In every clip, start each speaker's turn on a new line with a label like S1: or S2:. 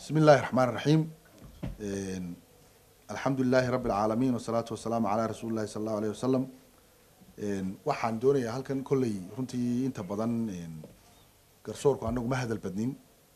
S1: bismi illaahi raxmaan raxiim alxamdu lilaahi rabbi alcaalamiin wasalaatu wasalaamu calaa rasuuli llahi sala allahu alayh wasalam waxaan doonayaa halkan kolley runtii inta badan garsoorku anagu ma hadal badnin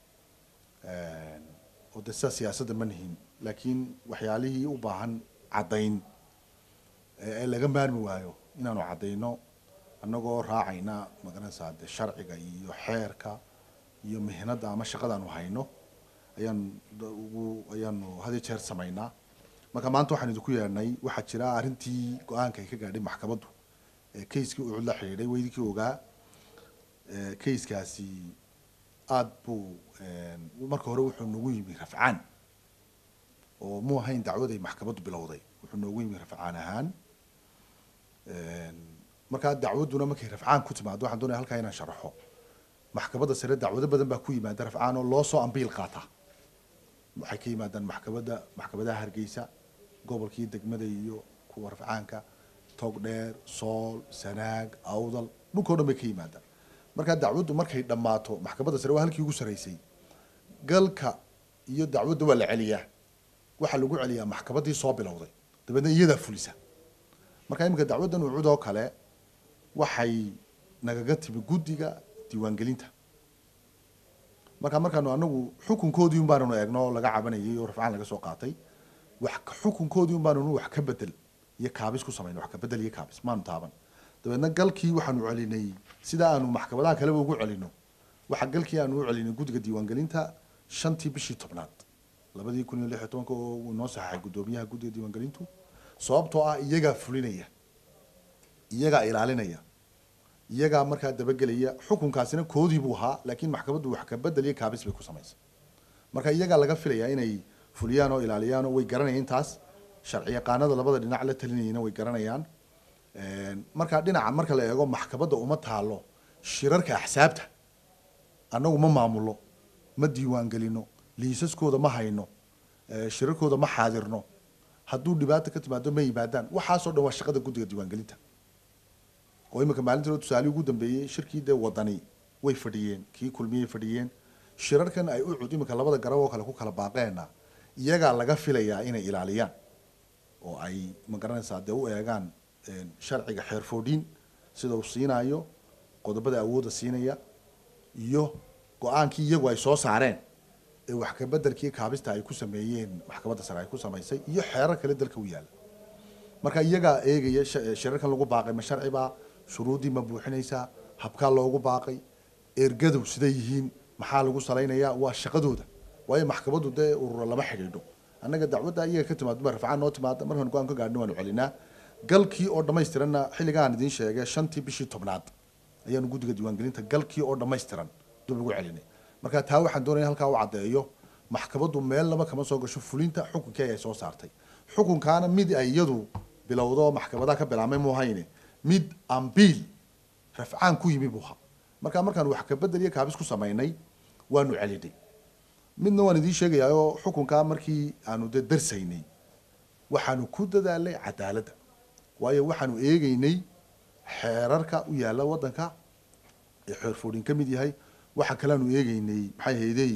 S1: oo de sida siyaasadda ma nihin laakiin waxyaalihii u baahan caddayn ee laga maarmi waayo inaanu caddayno annagoo raacayna magaranaysaa de sharciga iyo xeerka iyo mihnadda ama shaqadaanu hayno ayaan ugu ayaanu had iyo jeer samaynaa marka maanta waxaan idinku yeedhnay waxaa jira arrintii go-aanka ay ka gaadhay maxkamaddu ee kayskii ucud la xidhiidhay weydinkii ogaa kayskaasi aada buu marka hore wuxuu noogu yimi rafcaan oo mu ahayn dacwad ay maxkamaddu bilowday wuxuu noogu yimi rafcaan ahaan markaa dacwadduna markay rafcaan ku timaado waxaan doonaya halkaa inaan sharaxo maxkamadda sare dacwado badan baa ku yimaada rafcaan oo loo soo ambiil qaata waxay ka yimaadaan maxkamadda maxkamadaha hargeysa gobolkii degmada iyo kuwa rafcaanka togdheer sool sanaag awdal dhulkao dhan bay ka yimaadaan markaa dacwaddu markay dhammaato maxkamadda sare waa halkii ugu saraysay galka iyo dacwadda waa la celiyaa waxaa lagu celiyaa maxkamaddii soo bilowday dabeedna iyadaa fulisa markaa iminka dacwaddan ucud oo kale waxay nagaga timi guddiga diiwaangelinta markaa markaanu anagu xukunkoodii un baananu eegno oo laga cabanayay oo rafcaan laga soo qaatay wax xukunkoodii un baananu wax ka bedel iyo kaabis ku samayn wax ka bedel iyo kaabis maanu taaban dabeedna galkii waxaanu celinay sida aanu maxkamadaha kaleba ugu celino waxa galkii aanu u celinay guddiga diiwaangelinta shantii bishii tobnaad labadii kun iyo lix iyo tobanka oo uu noo saxaxay guddoomiyaha guddiga diiwaangelintu sababtoo ah iyagaa fulinaya iyagaa ilaalinaya iyagaa markaa dabagelaya xukunkaasina koodii buu ahaa laakiin maxkamaddu wax ka bedel iyo kaabis bay ku samaysay marka iyagaa laga filayaa inay fuliyaan oo ilaaliyaan oo way garanayaan intaas sharci yaqaanada labada dhinac la talinayana way garanayaan markaa dhinaca marka la eego maxkamadda uma taalo shirarka axsaabta annagu ma maamulo ma diiwaangelino liisaskooda ma hayno shirarkooda ma xaadirno hadduu dhibaata ka timaado ma yimaadaan waxaasoo dhan waa shaqada guddiga diiwaangelinta oo iminka maalintii tusaalihii ugu dambeeyey shirkii dee wadani way fadhiyeen kii kulmiyay fadhiyeen shirarkan ay u cud iminka labada garab oo kale ku kala baaqeenna iyagaa laga filayaa inay ilaaliyaan oo ay magaranaysaa dee u eegaan sharciga xeerfoodhiin sida uu siinaayo qodobada awoodda siinaya iyo go-aankii iyagu ay soo saareen ee wax ka bedelkii kaabista ay ku sameeyeen maxkamadda sare ay ku samaysay iyo xeerar kale dalka u yaalla marka iyagaa eegaya shirarkan lagu baaqay ma sharci baa shuruuddii ma buuxinaysaa habkaa loogu baaqay ergadow siday yihiin maxaa lagu salaynayaa waa shaqadooda waayo maxkamaddu dee urura lama xidhiidho annaga dacwadda iyaga ka timaado ma rafcaan noo timaada markaan go-aan ka gaadhno waanu celinaa galkii oo dhammaystiranna xilligaan idiin sheegay shantii bishii tobnaad ayaanu guddiga diiwaangelinta galkii oo dhammaystiran dib ugu celinay marka taa waxaan doonaya halkaa u caddeeyo maxkamaddu meel laba kama soo gasho fulinta xukunkii ay soo saartay xukunkaana mid ay iyadu bilowdo maxkamadaha ka bilaabmay muuhayne mid ambiil rafcaan ku yimi buuha markaa markaan wax ka bedel iyo kaabis ku samaynay waanu celinay midna waan idiin sheegayaayoo xukunkaa markii aanu de darsaynay waxaanu ku dadaalay cadaaladda waayo waxaanu eegeynay xeerarka u yaalla waddanka ee xeerfoodhin ka mid yahay waxa kaleanu eegeynay maxay haydey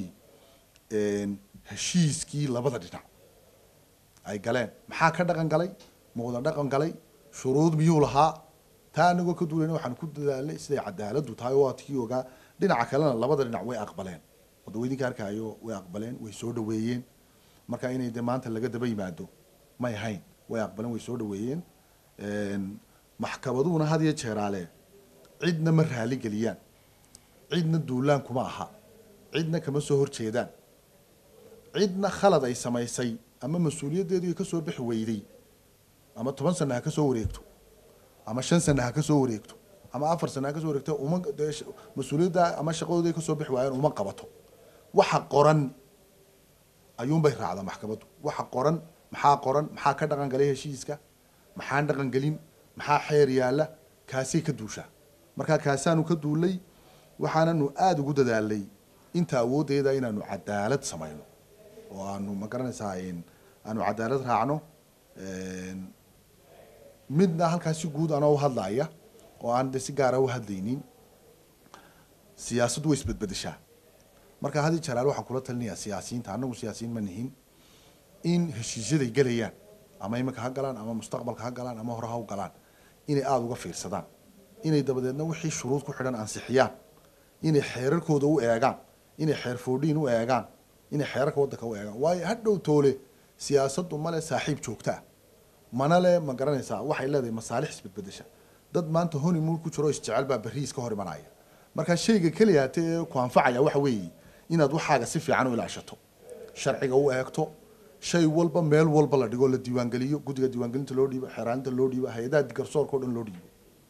S1: heshiiskii labada dhinac ay galeen maxaa ka dhaqan galay ma wada dhaqan galay shuruud miyuu lahaa taa anagoo ka duulayna waxaan ku dadaalnay siday cadaaladdu tahay oo adkii ogaa dhinaca kalena labada dhinac way aqbaleen wadaweydinka arkaayo way aqbaleen way soo dhaweeyeen marka inay de maanta laga daba yimaado may ahayn way aqbaleen way soo dhaweeyeen maxkamaduhuna had iyo jeeraale cidna ma raali geliyaan cidna duulaan kuma aha cidna kama soo horjeedaan cidna khalad ay samaysay ama mas-uuliyaddeedu ay ka soo bixi weyday ama toban sana ha ka soo wareegto ama shan sana ha ka soo wareegto ama afar sana ha ka soo wareegto uma mas-uuliyadda ama shaqadooda ay ka soo bixi waayeen uma qabato waxa qoran ayuunbay raacdaa maxkamaddu waxa qoran maxaa qoran maxaa ka dhaqan galay heshiiska maxaan dhaqan gelin maxaa xeer yaalla kaasay ka duushaa markaa kaasaanu ka duulay waxaananu aada ugu dadaalnay inta awooddeeda inaanu cadaalad samayno oo aanu ma garanaysaa aanu cadaalad raacno midna halkaa si guud anoo u hadlaaya oo aan de si gaara u hadlaynin siyaasaddu way isbedbedeshaa marka hadi jaraal waxaan kula talinayaa siyaasiyiinta annagu siyaasiyiin ma nihin in heshiisyaday gelayaan ama iminka ha galaan ama mustaqbalka ha galaan ama hore ha u galaan inay aada uga fiirsadaan inay dabadeedna wixii shuruud ku xidhan ansixiyaan inay xeerarkooda u eegaan inay xeer foodhiin u eegaan inay xeerarka waddanka u eegaan waayo hadhow toole siyaasaddu male saaxiib joogtaa mana le ma garanaysaa waxay leedahay masaalix isbedbedesha dad maanta honeymoon ku jiro isjecel baa berriis ka hor imanaya marka shayga keliya hate ee ku anfacaya waxa weeye inaad waxaaga si fiican u ilaashato sharciga u eegto shay walba meel walba la dhigo la diiwaangeliyo guddiga diiwaangelinta loo dhiibo xeeraaninta loo dhiibo hay-adaha garsoorka o dhan loo dhiibo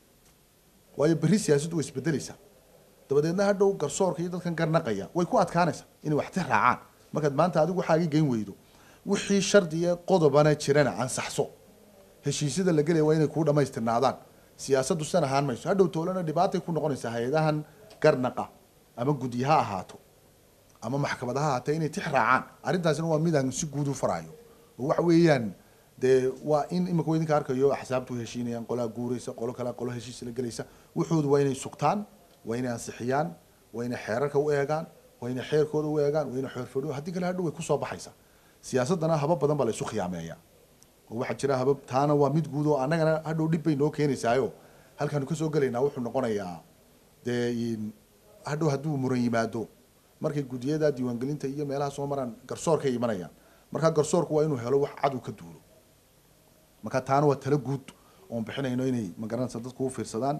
S1: waayo berri siyaasaddu way isbedelaysaa dabadeedna hadhow garsoorka iyo dadkan garnaqaya way ku adkaanaysaa inay waxti raacaan markaad maanta adigu waxaagii geyn weydo wixii shardiga qodobana jirana ansaxso heshiisyada la gelaya waa inay kuu dhamaystirnaadaan siyaasaddu sidan ahaan mayso hadhow toolana dhibaatay ku noqonaysaa hay-adahan garnaqa ama guddi ha ahaato ama maxkamad ha ahaatee inay tix raacaan arrintaasina waa midaan si guud u faraayo oo waxa weeyaan dee waa in imika wa idinka arkayo axsaabtu heshiinayaan qolaa guuraysa qolo kale qolo heshiis la gelaysa wuxoodu waa inay sugtaan waa inay ansixiyaan waa inay xeerarka u eegaan waa inay xeerkooda u eegaan waa inay xeerfadho haddii kale hadhow way kusoo baxaysaa siyaasaddana habab badan baa la isu khiyaameeya oo waxaa jira habab taana waa mid guud oo annagana hadhow dhib bay noo keenaysaayo halkaanu kasoo gelaynaa wuxuu noqonayaa dee hadhow hadduu muran yimaado markay guddiyada diiwaangelinta iyo meelaha soo maraan garsoorkay imanayaan markaa garsoorku waa inuu helo wax cadow ka duulo marka taana waa talo guud oon bixinayno inay magaranaysa dadku u fiirsadaan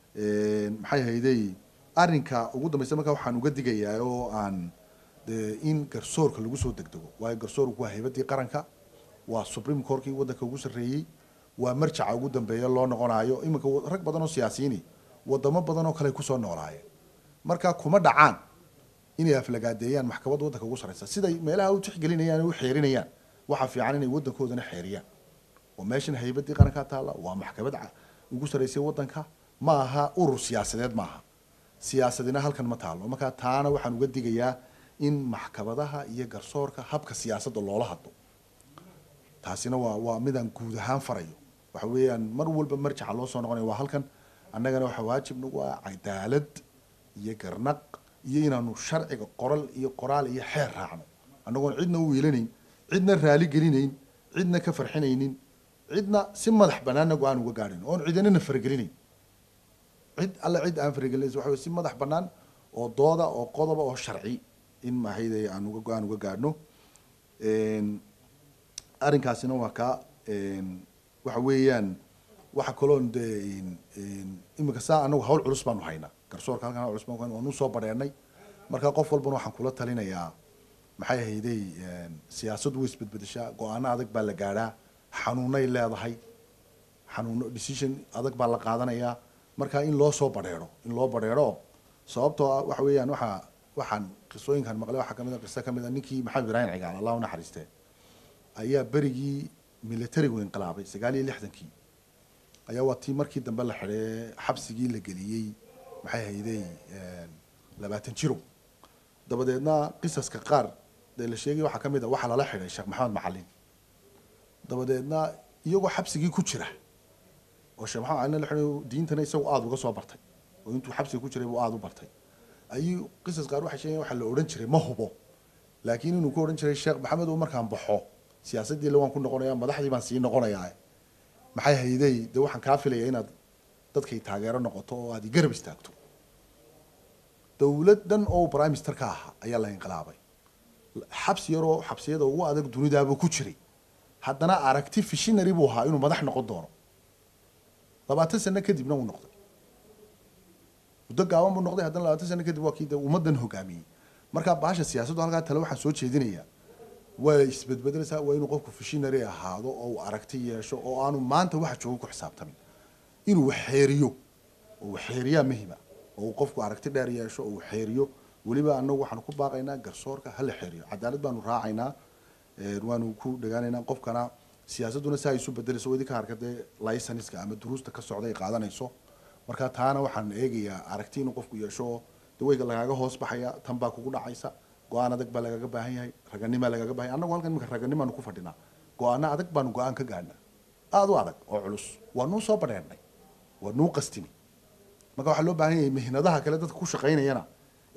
S1: maxay haydey arrinka ugu dambeysa markaa waxaan uga digayaa oo aan de in garsoorka lagu soo degdego waayo garsoorku waa haybadii qaranka waa supreme courtkii waddanka ugu sarreeyey waa marjaca ugu dambeeya loo noqonayo iminka rag badan oo siyaasiyiini wadamo badan oo kale kusoo noolaayeen marka kuma dhacaan inay aflagaadeeyaan maxkamadda waddanka ugu sarreysa siday meelaha u tixgelinayaan u xeerinayaan waxaa fiican inay waddankoodana xeeriyaan oo meeshan haybadii qarankaa taalla waa maxkamad ugu sarreysay waddanka ma aha urur siyaasadeed maaha siyaasadina halkan ma taalo markaa taana waxaan uga digayaa in maxkamadaha iyo garsoorka habka siyaasadda loola hadlo taasina waa waa midaan guud ahaan farayo waxa weeyaan mar walba marjaca loo soo noqonaya waa halkan annagana waxaa waajib nagu ah cadaalad iyo garnaq iyo inaanu sharciga qoral iyo qoraal iyo xeer raacno annagoon cidna u wiilanayn cidna raali gelinayn cidna ka farxinaynin cidna si madax banaanna go-aan uga gaadhayn oon cidanana faragelinayn cid alle cid aan faragelinays waxa wey si madax bannaan oo dooda oo qodoba oo sharci in mahayday aan uga go-aan uga gaadhno arrinkaasina waa kaa waxa weeyaan waxa kaloon dee iminka saa anagu hawl culus baanu haynaa garsoorka halkan hawl culus baanu haynaa waanu soo badheernay marka qof walbana waxaan kula talinayaa maxay hayday siyaasaddu way isbedbedeshaa go-aano adag baa la gaadhaa xanuunay leedahay xanuuno decision adag baa la qaadanayaa marka in loo soo badheero in loo badheero sababtoo ah waxa weeyaan waxaa waxaan qisooyinkan maqlay waxaa kamid a qiso kamid a ninkii maxamed ibraahim cigaal allah u naxariistee ayaa berigii militarigu inqilaabay sagaal iyo lixdankii ayaa waa tii markii dambe la xidhee xabsigii la geliyey maxay hayday labaatan jiro dabadeedna qisaska qaar dee la sheegay waxaa kamid a waxaa lala xidhay sheekh maxamed macalin dabadeedna iyagoo xabsigii ku jira oo sheekh maxamed macalin la xidhay diintana isagu aada uga soo bartay oo intuu xabsiga ku jiray buu aada u bartay ayuu qisas qaar waxay sheegeen waxaa la odhan jiray ma hubo laakiin inuu ku odhan jiray sheekh maxamed uu markaan baxo siyaasaddii waan ku noqonaya madaxdii baan sii noqonayaa maxay hayday dee waxaan kaa filaya inaad dadkay taageero noqoto oo aad igarab istaagto dowlad dhan oo prime minister ka ahaa ayaa la inqilaabay xabsi yaroo xabsiyada ugu adag dunidaabuu ku jiray haddana aragti fishinary buu ahaa inuu madax noqon doono labaatan sano kadibna uu noqday muddo gaaban buu noqday haddana labaatan sano kadib waa kii de ummaddan hogaamiyey markaa baasha siyaasaddu halkaa tale waxaan soo jeedinayaa way isbedbedelaysaa waa inuu qofku fishinary ahaado oo uu aragti yeesho oo aanu maanta waxa jooga ku xisaabtamin inuu waxeeriyo oo waxeeriyaa muhima oo uu qofku aragti dheer yeesho oo uu xeeriyo weliba anagu waxaanu ku baaqaynaa garsoorka hala xeeriyo cadaalad baanu raacaynaa waanu ku dhagaanaynaa qofkana siyaasadduna si ay isu bedelayso idinka harka dee licenska ama duruusta ka socda ay qaadanayso marka taana waxaan eegayaa aragti inuu qofku yeesho oo de way lagaaga hoos baxaya tan baa kugu dhacaysa go-aan adag baa lagaga baahan yahay raganimaa lagaga bahan yahay annagu halkan imika raganimaanu ku fadhinaa go-aano adag baanu go-aan ka gaadhnaa aada u adag oo culus waa nuu soo badheernay waa nuu qastini marka waxaa loo baahan yahay mihnadaha kale dadka ku shaqaynayana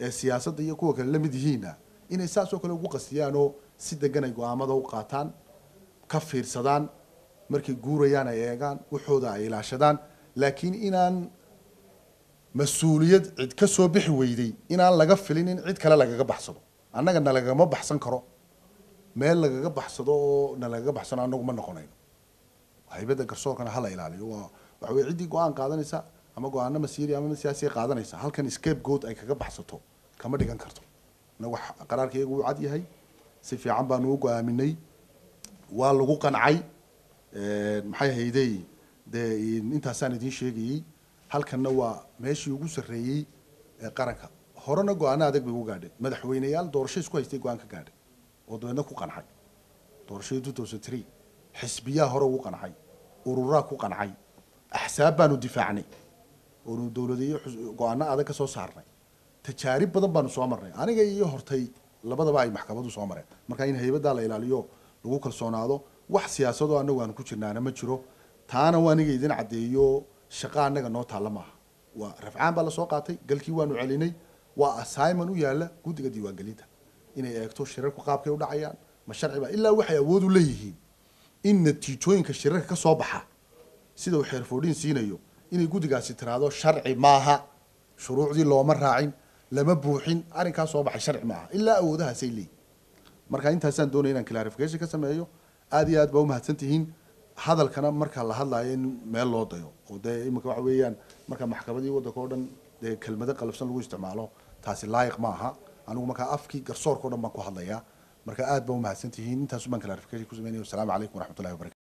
S1: ee siyaasadda iyo kuwa kale la mid yihiinna inay saas oo kale ugu qastiyaan oo si degan ay go-aamada u qaataan ka fiirsadaan markay guurayaan ay eegaan waxooda ay ilaashadaan laakiin inaan mas-uuliyad cid ka soo bixi weyday inaan laga filin in cid kale lagaga baxsado annaga na lagama baxsan karo meel lagaga baxsado oo na lagaga baxsano annagu ma noqonayno haybadda garsoorkana hala ilaaliyo waa waxa weye ciddii go-aan qaadanaysa ama go-aano masiiri ama siyaasiya qaadanaysa halkan scapegoat ay kaga baxsato kama dhigan karto inagu qaraarka iyagu uu cad yahay si fiican baanu u go-aaminay waa lagu qancay maxay haydey dee intaasaan idiin sheegayey halkanna waa meeshii ugu sarreeyey ee qaranka horena go-aano adag bay ugu gaadheen madaxweyneyaal doorasho isku haystay go-aan ka gaadhay oo dabeedna ku qancay doorashadii two thousand three xisbiyaa hore ugu qancay ururaa ku qancay axsaab baanu difaacnay oonu dowladeeyo go-aano adag ka soo saarnay tajaarib badan baanu soo marnay aniga iyo hortay labadaba ay maxkamadu soo mareen marka in haybadaa la ilaaliyo lagu kalsoonaado wax siyaasadoo annagu aanu ku jirnaana ma jiro taana waa aniga idin caddeeyo shaqa annaga noo taalla maaha waa rafcaan baa lasoo qaatay galkii waanu celinay waa assignment u yaalla guddiga diiwaangelinta inay eegto shirarku qaabkay u dhacayaan ma sharciba ilaa waxay awood u leeyihiin in natiijooyinka shirarka ka soo baxa sida uu xeerfoodhin siinayo inay guddigaasi tiraahdo sharci maaha shuruucdii looma raacin lama buuxin arrinkaa soo baxay sharci maaha ilaa awoodahaasay leeyihin marka intaasaan doonaya inaan clarification ka sameeyo aada iyo aad baa umahadsan tihiin hadalkana marka la hadlaayo in meel loo dayo oo dee iminka waxa weeyaan marka maxkamadii waddanka oo dhan dee kelmado qalabsan lagu isticmaalo taasi laayiq ma aha anigu markaa afkii garsoorka o dhan baan ku hadlayaa marka aad baa umahadsan tihiin intaas baan clarification ku sameynaya wasalaamu calaykum waraxmatullahi wabarakatu